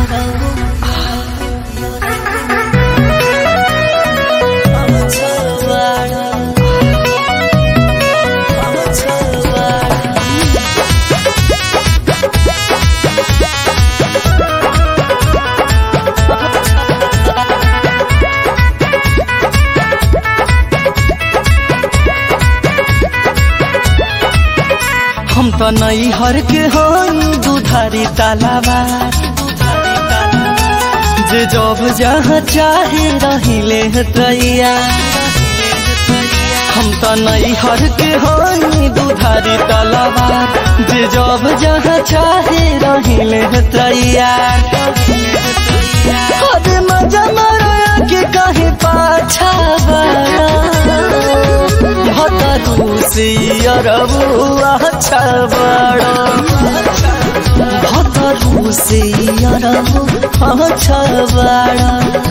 हम त नई हर के हई दुधारी तालाबा जे जब जहाँ चाहे रहिले तैया हम त नई हर के हई दुधारी तालाबा जे जब जहाँ चाहे रहिले तैया अरे मजा मारा के कहे पाछा बड़ा भतरू से अरबुआ अच्छा बड़ा भतरू से अरबु अच्छा बड़ा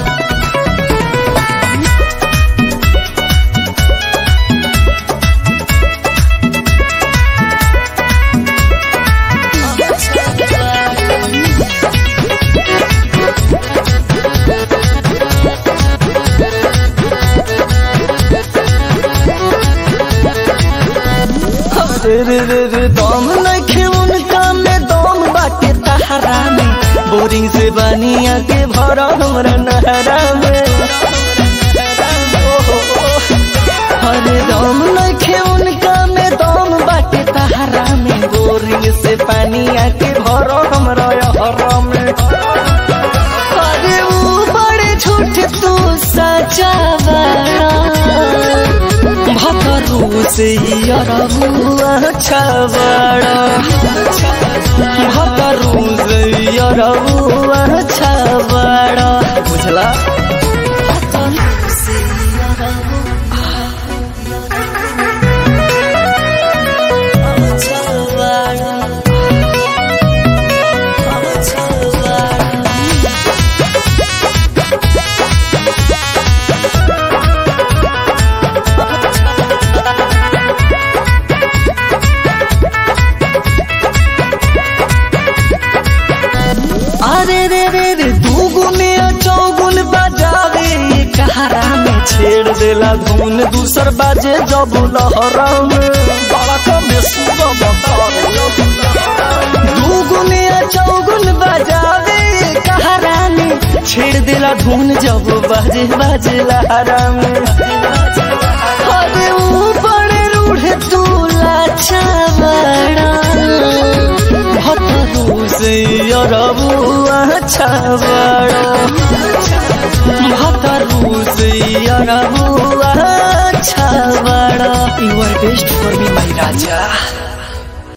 रे रे रे रे दम नखे उनका में दम बाटे तहरा में बोरिंग से बनिया के भरा हमरा नहरा में अरे दम नखे उनका में दम बाटे तहरा में बोरिंग से पानिया के भरा हमरा हरा में अरे वो बड़े झूठ तू सचा बड़ा भतरू से अरबुआ अच्छा बड़ा भतरू से अरबुआ अच्छा बड़ा बुझला अरे रे रे रे दूगुन चौगुन बजावे कहारा में छेड़ देला धुन दूसर बाजे जब लहरा में बड़ा कमे दूगुन चौगुन बजावे कहारा में छेड़ देला धुन जब बाजे बाजे लहरा में अरे ऊपर रूढ़ तू लाचा बड़ा भतरू से अरबुआ अच्छा बड़ा भतरू से अरबुआ अच्छा बड़ा you are best for me my Raja